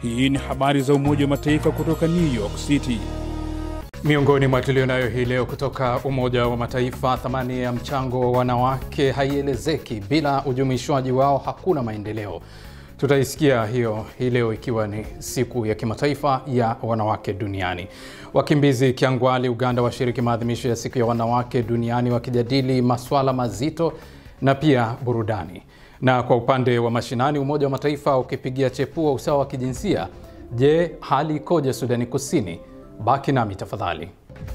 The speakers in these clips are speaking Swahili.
Hii ni habari za Umoja wa Mataifa kutoka New York City. Miongoni mwa tulionayo hii leo kutoka Umoja wa Mataifa, thamani ya mchango wa wanawake haielezeki. Bila ujumuishwaji wao hakuna maendeleo. Tutaisikia hiyo hii leo ikiwa ni siku ya kimataifa ya wanawake duniani. Wakimbizi Kiangwali, Uganda, washiriki maadhimisho ya siku ya wanawake duniani wakijadili maswala mazito na pia burudani. Na kwa upande wa mashinani, Umoja wa Mataifa ukipigia chepua usawa wa kijinsia. Je, hali ikoje Sudani Kusini? Baki nami tafadhali.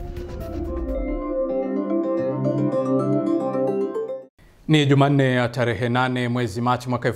Ni Jumanne ya tarehe 8 mwezi Machi mwaka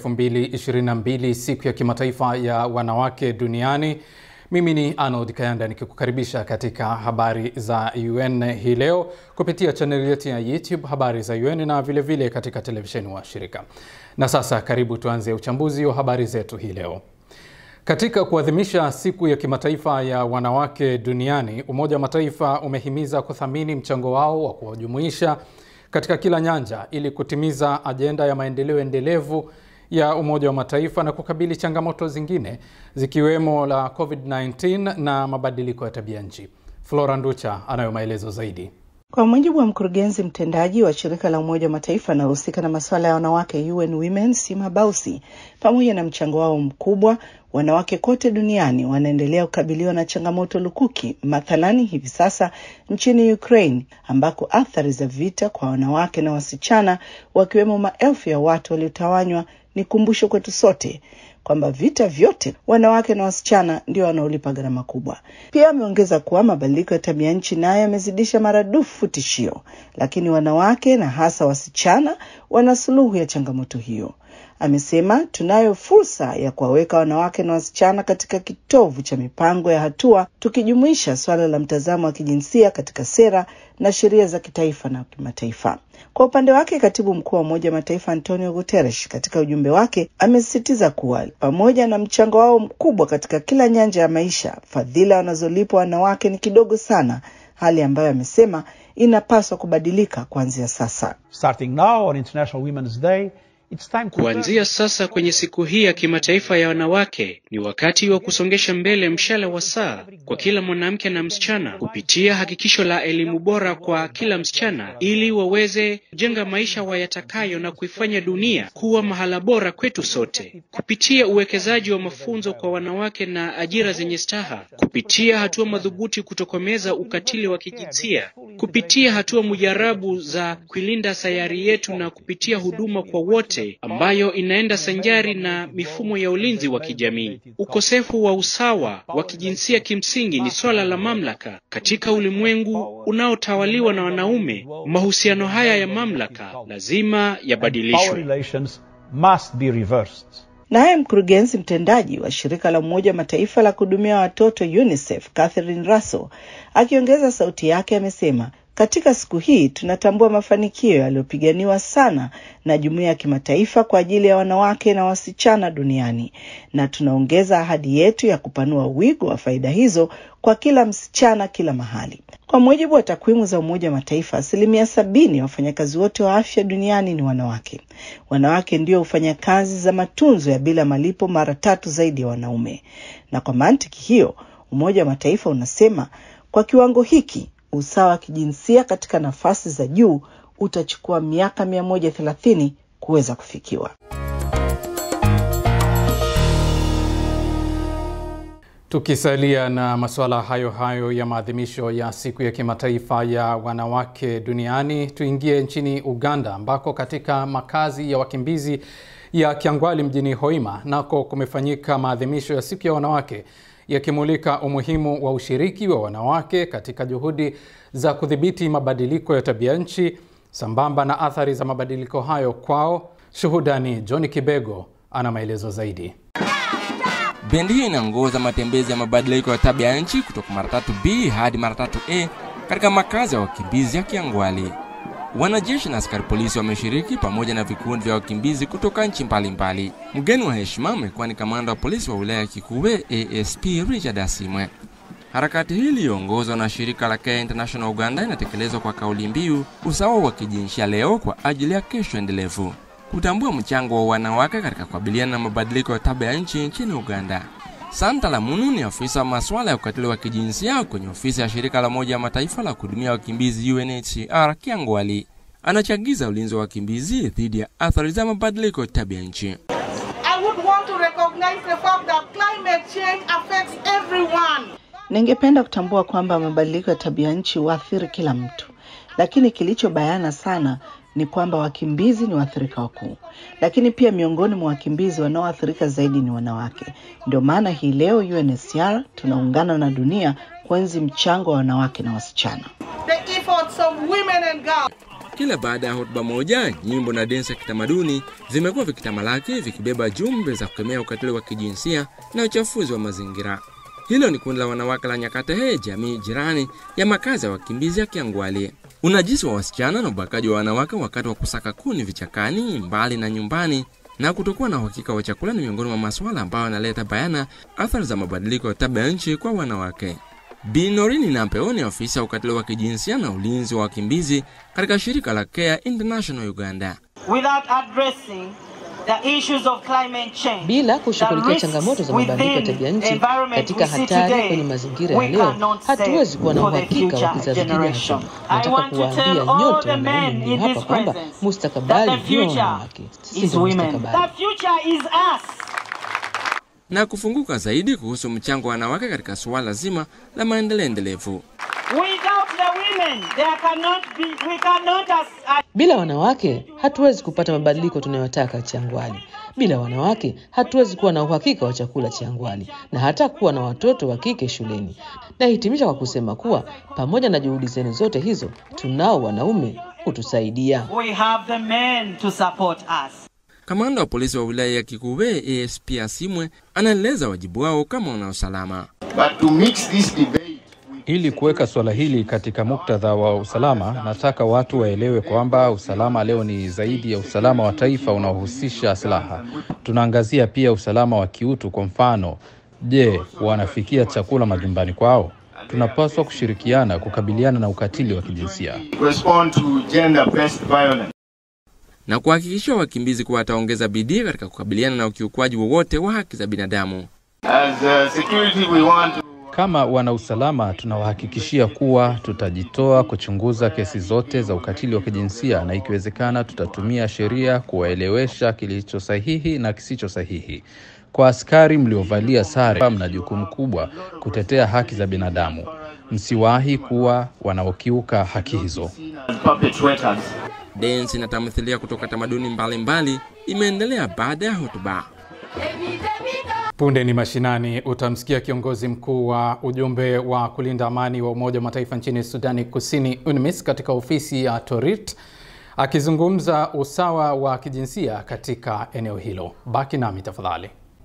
2022, siku ya kimataifa ya wanawake duniani. Mimi ni Arnold Kayanda nikikukaribisha katika habari za UN hii leo kupitia chaneli yetu ya YouTube habari za UN na vilevile vile katika televisheni wa shirika. Na sasa karibu tuanze uchambuzi wa habari zetu hii leo. Katika kuadhimisha siku ya kimataifa ya wanawake duniani, Umoja wa Mataifa umehimiza kuthamini mchango wao wa kuwajumuisha katika kila nyanja ili kutimiza ajenda ya maendeleo endelevu ya Umoja wa Mataifa na kukabili changamoto zingine zikiwemo la COVID-19 na mabadiliko ya tabia nchi. Flora Nducha anayo maelezo zaidi. Kwa mujibu wa mkurugenzi mtendaji wa shirika la Umoja wa Mataifa anayohusika na masuala ya wanawake UN Women, Sima Bausi, pamoja na mchango wao mkubwa, wanawake kote duniani wanaendelea kukabiliwa na changamoto lukuki. Mathalani hivi sasa nchini Ukraine ambako athari za vita kwa wanawake na wasichana, wakiwemo maelfu ya watu waliotawanywa, ni kumbusho kwetu sote kwamba vita vyote wanawake na wasichana ndio wanaolipa gharama kubwa. Pia ameongeza kuwa mabadiliko ya tabia nchi nayo yamezidisha maradufu tishio, lakini wanawake na hasa wasichana wana suluhu ya changamoto hiyo. Amesema tunayo fursa ya kuwaweka wanawake na wasichana katika kitovu cha mipango ya hatua, tukijumuisha swala la mtazamo wa kijinsia katika sera na sheria za kitaifa na kimataifa. Kwa upande wake katibu mkuu wa Umoja wa Mataifa Antonio Guterres katika ujumbe wake amesisitiza kuwa pamoja na mchango wao mkubwa katika kila nyanja ya maisha, fadhila wanazolipwa wanawake ni kidogo sana, hali ambayo amesema inapaswa kubadilika kuanzia sasa. Starting now on International Women's Day, It's time to Kuanzia sasa kwenye siku hii ya kimataifa ya wanawake ni wakati wa kusongesha mbele mshale wa saa kwa kila mwanamke na msichana kupitia hakikisho la elimu bora kwa kila msichana ili waweze kujenga maisha wayatakayo na kuifanya dunia kuwa mahala bora kwetu sote, kupitia uwekezaji wa mafunzo kwa wanawake na ajira zenye staha, kupitia hatua madhubuti kutokomeza ukatili wa kijinsia, kupitia hatua mujarabu za kuilinda sayari yetu na kupitia huduma kwa wote ambayo inaenda sanjari na mifumo ya ulinzi wa kijamii. Ukosefu wa usawa wa kijinsia kimsingi ni swala la mamlaka katika ulimwengu unaotawaliwa na wanaume. Mahusiano haya ya mamlaka lazima power yabadilishwe. relations must be reversed. Naye mkurugenzi mtendaji wa shirika la Umoja wa Mataifa la kuhudumia watoto UNICEF Catherine Russell akiongeza sauti yake amesema katika siku hii tunatambua mafanikio yaliyopiganiwa sana na jumuiya ya kimataifa kwa ajili ya wanawake na wasichana duniani, na tunaongeza ahadi yetu ya kupanua wigo wa faida hizo kwa kila msichana kila mahali. Kwa mujibu wa takwimu za Umoja wa Mataifa, asilimia sabini ya wafanyakazi wote wa afya duniani ni wanawake. Wanawake ndio hufanya kazi za matunzo ya bila malipo mara tatu zaidi ya wanaume, na kwa mantiki hiyo Umoja wa Mataifa unasema kwa kiwango hiki usawa wa kijinsia katika nafasi za juu utachukua miaka 130 kuweza kufikiwa. Tukisalia na masuala hayo hayo ya maadhimisho ya siku ya kimataifa ya wanawake duniani, tuingie nchini Uganda ambako katika makazi ya wakimbizi ya Kyangwali mjini Hoima nako kumefanyika maadhimisho ya siku ya wanawake yakimulika umuhimu wa ushiriki wa wanawake katika juhudi za kudhibiti mabadiliko ya tabia nchi sambamba na athari za mabadiliko hayo kwao. Shuhuda ni John Kibego ana maelezo zaidi. Bendi hiyo inaongoza matembezi ya mabadiliko ya tabia ya nchi kutoka mara tatu B hadi mara tatu A katika makazi ya wakimbizi ya Kiangwali. Wanajeshi na askari polisi wameshiriki pamoja na vikundi vya wakimbizi kutoka nchi mbalimbali. Mgeni wa heshima amekuwa ni kamanda wa polisi wa wilaya ya Kikuwe ASP Richard Asimwe. Harakati hii iliyoongozwa na shirika la Care International Uganda inatekelezwa kwa kauli mbiu usawa wa kijinsia leo kwa ajili ya kesho endelevu, kutambua mchango wa wanawake katika kukabiliana na mabadiliko ya tabia ya nchi nchini Uganda. Santa Lamunu ni afisa wa masuala ya ukatili wa kijinsia kwenye ofisi ya shirika la Umoja wa Mataifa la kuhudumia wakimbizi UNHCR Kiangwali. Anachagiza ulinzi wa wakimbizi dhidi ya athari za mabadiliko ya tabia nchi. I would want to recognize the fact that climate change affects everyone. Ningependa kutambua kwamba mabadiliko ya tabia nchi huathiri kila mtu, lakini kilicho bayana sana ni kwamba wakimbizi ni waathirika wakuu, lakini pia miongoni mwa wakimbizi wanaoathirika zaidi ni wanawake. Ndio maana hii leo UNHCR tunaungana na dunia kuenzi mchango wa wanawake na wasichana. The efforts of women and girls. Kila baada ya hotuba moja, nyimbo na densi ya kitamaduni vimekuwa vikitamalaki vikibeba jumbe za kukemea ukatili wa kijinsia na uchafuzi wa mazingira. Hilo ni kundi la wanawake la Nyakatehe, jamii jirani ya makazi ya wakimbizi ya Kiangwali. Unajisi wa wasichana na ubakaji wa wanawake wakati wa kusaka kuni vichakani, mbali na nyumbani, na kutokuwa na uhakika wa chakula ni miongoni mwa masuala ambayo yanaleta bayana athari za mabadiliko ya tabia nchi kwa wanawake. Bi Norini Nampeo ni afisa wa ukatili wa kijinsia na ulinzi wa wakimbizi katika shirika la Care International Uganda. without addressing the issues of climate change. Bila kushughulikia the risks changamoto za mabadiliko ya within tabia the nchi environment katika we see hatari today, kwenye mazingira we ya leo, cannot say hatuwezi kuwa na for the uhakika wa future kizazi generation. kijacho. I Nataka want to kuwaambia tell all nyote the men wanaume mlio in hapa this kwamba presence that mustakabali the ndio future wanawake, si is ndio women. mustakabali. The future is us. na kufunguka zaidi kuhusu mchango wa wanawake katika suala zima la maendeleo endelevu. Without the women, there cannot be, we cannot as, as Bila wanawake hatuwezi kupata mabadiliko tunayotaka Changwali. Bila wanawake hatuwezi kuwa na uhakika wa chakula Changwali na hata kuwa na watoto wa kike shuleni. Nahitimisha kwa kusema kuwa pamoja na juhudi zenu zote hizo, tunao wanaume kutusaidia. we have the men to support us. Kamanda wa polisi wa wilaya ya Kikuwe ASP Asimwe anaeleza wajibu wao kama wanausalama. But to mix this debate Ili kuweka suala hili katika muktadha wa usalama, nataka watu waelewe kwamba usalama leo ni zaidi ya usalama wa taifa unaohusisha silaha. Tunaangazia pia usalama wa kiutu. Kwa mfano, je, wanafikia chakula majumbani kwao? Tunapaswa kushirikiana kukabiliana na ukatili wa kijinsia. respond to gender-based violence. na kuhakikishia wakimbizi kuwa wataongeza bidii katika kukabiliana na ukiukwaji wowote wa haki za binadamu. As uh, security, we want to Kama wanausalama, tunawahakikishia kuwa tutajitoa kuchunguza kesi zote za ukatili wa kijinsia na ikiwezekana, tutatumia sheria kuwaelewesha kilicho sahihi na kisicho sahihi. Kwa askari mliovalia sare, mna jukumu kubwa kutetea haki za binadamu. Msiwahi kuwa wanaokiuka haki hizo. as perpetrators. Densi na tamthilia kutoka tamaduni mbalimbali imeendelea baada ya hotuba. Punde ni mashinani, utamsikia kiongozi mkuu wa ujumbe wa kulinda amani wa Umoja wa Mataifa nchini Sudani Kusini, UNMISS, katika ofisi ya Torit akizungumza usawa wa kijinsia katika eneo hilo. Baki nami tafadhali.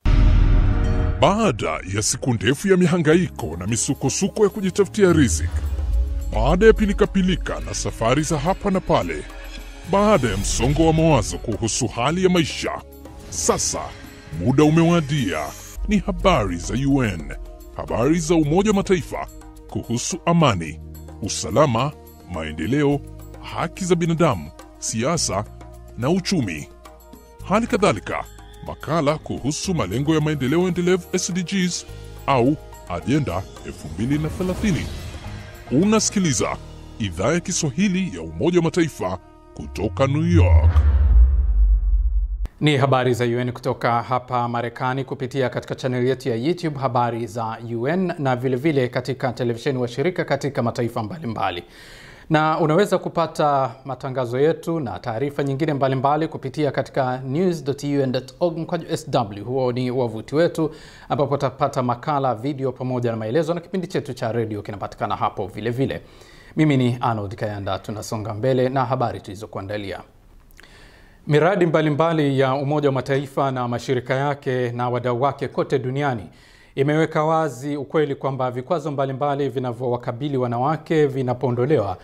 Baada ya siku ndefu ya mihangaiko na misukosuko ya kujitafutia riziki, baada ya pilikapilika na safari za hapa na pale, baada ya msongo wa mawazo kuhusu hali ya maisha, sasa muda umewadia. Ni habari za UN, habari za Umoja wa Mataifa kuhusu amani, usalama, maendeleo, haki za binadamu, siasa na uchumi. Hali kadhalika makala kuhusu malengo ya maendeleo endelevu SDGs au ajenda 2030. Unasikiliza idhaa ya Kiswahili ya Umoja wa Mataifa kutoka New York. Ni habari za UN kutoka hapa Marekani kupitia katika chaneli yetu ya YouTube habari za UN na vilevile vile katika televisheni wa shirika katika mataifa mbalimbali mbali. Na unaweza kupata matangazo yetu na taarifa nyingine mbalimbali mbali kupitia katika news.un.org mkwaju sw. Huo ni wavuti wetu ambapo utapata makala, video pamoja na maelezo, na kipindi chetu cha redio kinapatikana hapo vilevile vile. Mimi ni Arnold Kayanda, tunasonga mbele na habari tulizokuandalia. Miradi mbalimbali mbali ya Umoja wa Mataifa na mashirika yake na wadau wake kote duniani imeweka wazi ukweli kwamba vikwazo mbalimbali vinavyowakabili wanawake vinapoondolewa,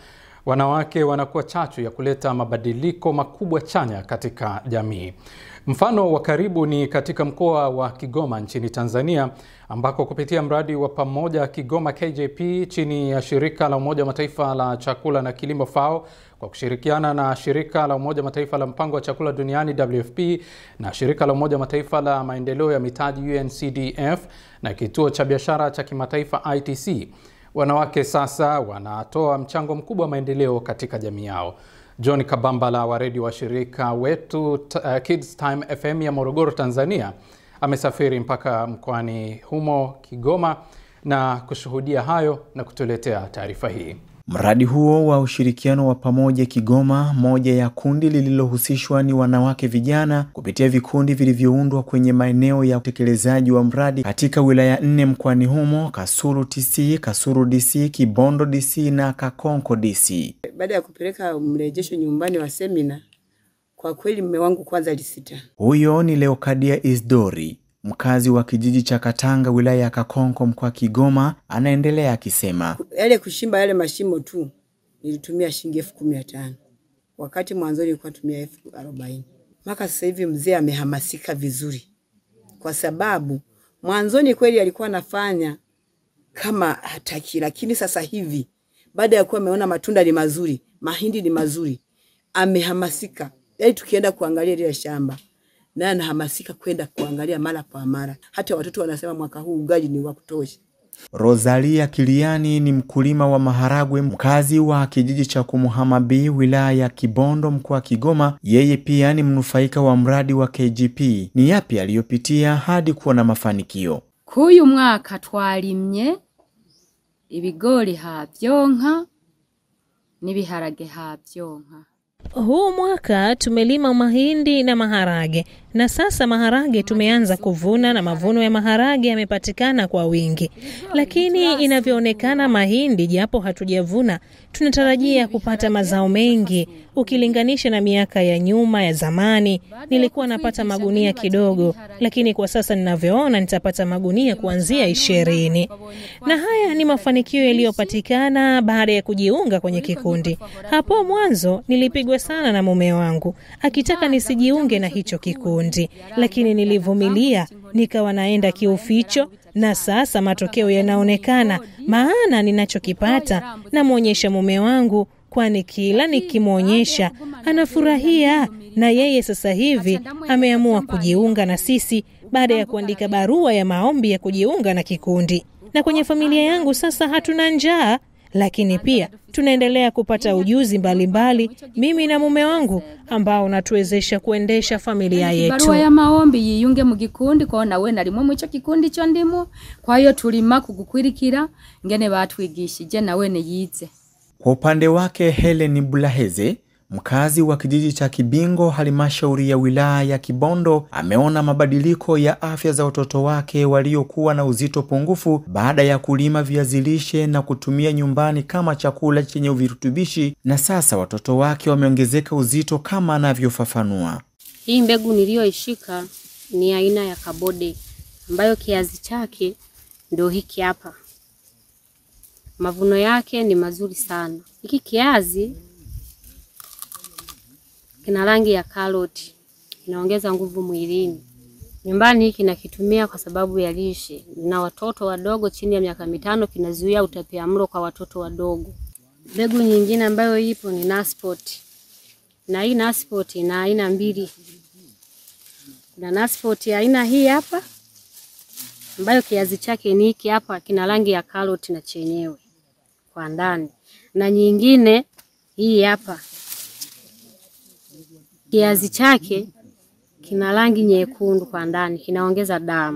wanawake wanakuwa chachu ya kuleta mabadiliko makubwa chanya katika jamii. Mfano wa karibu ni katika mkoa wa Kigoma nchini Tanzania ambako kupitia mradi wa pamoja Kigoma KJP chini ya shirika la Umoja wa Mataifa la chakula na kilimo FAO kwa kushirikiana na shirika la Umoja wa Mataifa la mpango wa chakula duniani WFP na shirika la Umoja wa Mataifa la maendeleo ya mitaji UNCDF na kituo cha biashara cha kimataifa ITC, wanawake sasa wanatoa mchango mkubwa wa maendeleo katika jamii yao. John Kabambala wa redio wa shirika wetu uh, Kids Time FM ya Morogoro, Tanzania amesafiri mpaka mkoani humo Kigoma na kushuhudia hayo na kutuletea taarifa hii. Mradi huo wa ushirikiano wa pamoja Kigoma, moja ya kundi lililohusishwa ni wanawake vijana kupitia vikundi vilivyoundwa kwenye maeneo ya utekelezaji wa mradi katika wilaya nne mkoani humo: Kasulu TC, Kasulu DC, Kibondo DC na Kakonko DC. Baada ya kupeleka mrejesho nyumbani wa semina, kwa kweli mume wangu kwanza alisita. Huyo ni Leokadia Isdori mkazi wa kijiji cha Katanga wilaya ya Kakonko mkoa Kigoma, anaendelea akisema, yale kushimba yale mashimo tu nilitumia shilingi elfu kumi na tano wakati mwanzoni nilikuwa tumia elfu arobaini mpaka sasa hivi mzee amehamasika vizuri, kwa sababu mwanzoni kweli alikuwa anafanya kama hataki, lakini sasa hivi baada ya kuwa ameona matunda ni mazuri, mahindi ni mazuri, amehamasika. Yaani tukienda kuangalia lile shamba naye anahamasika kwenda kuangalia mara kwa mara. Hata watoto wanasema mwaka huu ugali ni wa kutosha. Rosalia Kiliani ni mkulima wa maharagwe mkazi wa kijiji cha Kumuhamabi wilaya ya Kibondo mkoa wa Kigoma. Yeye pia ni mnufaika wa mradi wa KGP. Ni yapi aliyopitia hadi kuwa na mafanikio? Kuyu mwaka twalimye ibigori havyonka n'ibiharage havyonka huu mwaka tumelima mahindi na maharage na sasa maharage tumeanza kuvuna na mavuno ya maharage yamepatikana kwa wingi, lakini inavyoonekana mahindi, japo hatujavuna, tunatarajia kupata mazao mengi ukilinganisha na miaka ya nyuma ya zamani. Nilikuwa napata magunia kidogo, lakini kwa sasa ninavyoona nitapata magunia kuanzia ishirini, na haya ni mafanikio yaliyopatikana baada ya kujiunga kwenye kikundi. Hapo mwanzo nilipigwa sana na mume wangu akitaka nisijiunge na hicho kikundi, lakini nilivumilia, nikawa naenda kiuficho, na sasa matokeo yanaonekana, maana ninachokipata namwonyesha mume wangu, kwani kila nikimwonyesha anafurahia, na yeye sasa hivi ameamua kujiunga na sisi baada ya kuandika barua ya maombi ya kujiunga na kikundi. Na kwenye familia yangu sasa hatuna njaa lakini pia tunaendelea kupata ujuzi mbalimbali mbali, mimi na mume wangu ambao unatuwezesha kuendesha familia yetu. Barua ya maombi yiyunge mu gikundi kwa nawe narimwe mu ico kikundi cyo ndimo kwa hiyo tulima kugukwirikira ngene batwigishije nawe ne yize. Kwa upande wake Helen Bulaheze mkazi wa kijiji cha Kibingo, halmashauri ya wilaya ya Kibondo, ameona mabadiliko ya afya za watoto wake waliokuwa na uzito pungufu baada ya kulima viazi lishe na kutumia nyumbani kama chakula chenye virutubishi, na sasa watoto wake wameongezeka uzito kama anavyofafanua. Hii mbegu niliyoishika ni aina ya kabode ambayo kiazi chake ndio hiki hapa. Mavuno yake ni mazuri sana. Hiki kiazi kina rangi ya karoti, kinaongeza nguvu mwilini. Nyumbani hiki nakitumia kwa sababu ya lishe, na watoto wadogo chini ya miaka mitano, kinazuia utapiamlo kwa watoto wadogo. Mbegu nyingine ambayo ipo ni Nasport, na hii Nasport ina aina mbili. Kuna Nasport aina hii hapa ambayo kiazi chake ni hiki hapa, kina rangi ya karoti na chenyewe kwa ndani, na nyingine hii hapa kiazi chake kina rangi nyekundu kwa ndani, kinaongeza damu.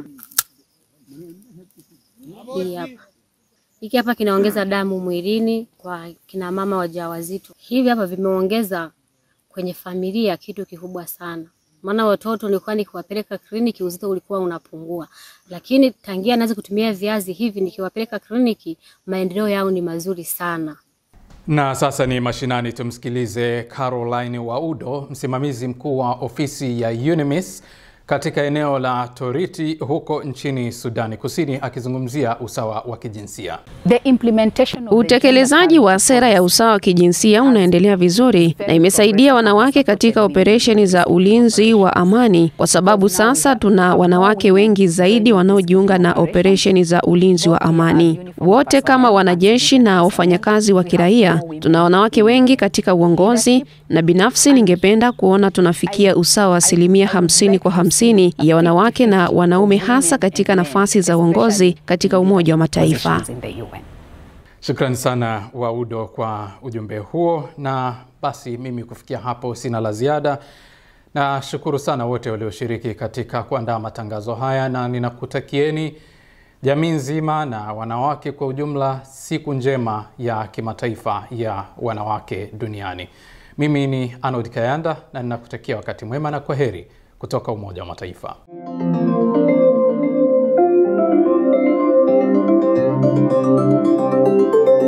Hii hapa hiki hapa kinaongeza damu mwilini kwa kina mama wajawazito. Hivi hapa vimeongeza kwenye familia kitu kikubwa sana, maana watoto nilikuwa nikiwapeleka kliniki uzito ulikuwa unapungua, lakini tangia naanza kutumia viazi hivi nikiwapeleka kliniki maendeleo yao ni mazuri sana. Na sasa ni mashinani, tumsikilize Caroline Waudo, msimamizi mkuu wa ofisi ya UNMISS katika eneo la Toriti huko nchini Sudani Kusini akizungumzia usawa wa kijinsia. Utekelezaji wa sera ya usawa wa kijinsia unaendelea vizuri na imesaidia wanawake katika operesheni za ulinzi wa amani, kwa sababu sasa tuna wanawake wengi zaidi wanaojiunga na operesheni za ulinzi wa amani. Wote kama wanajeshi na wafanyakazi wa kiraia, tuna wanawake wengi katika uongozi, na binafsi ningependa kuona tunafikia usawa wa asilimia hamsini kwa hamsini ya wanawake na wanaume, hasa katika nafasi za uongozi katika Umoja wa Mataifa. Shukrani sana Waudo kwa ujumbe huo, na basi mimi kufikia hapo sina la ziada. Nashukuru sana wote walioshiriki katika kuandaa matangazo haya, na ninakutakieni jamii nzima na wanawake kwa ujumla siku njema ya kimataifa ya wanawake duniani. Mimi ni Arnold Kayanda na ninakutakia wakati mwema na kwaheri kutoka Umoja wa Mataifa.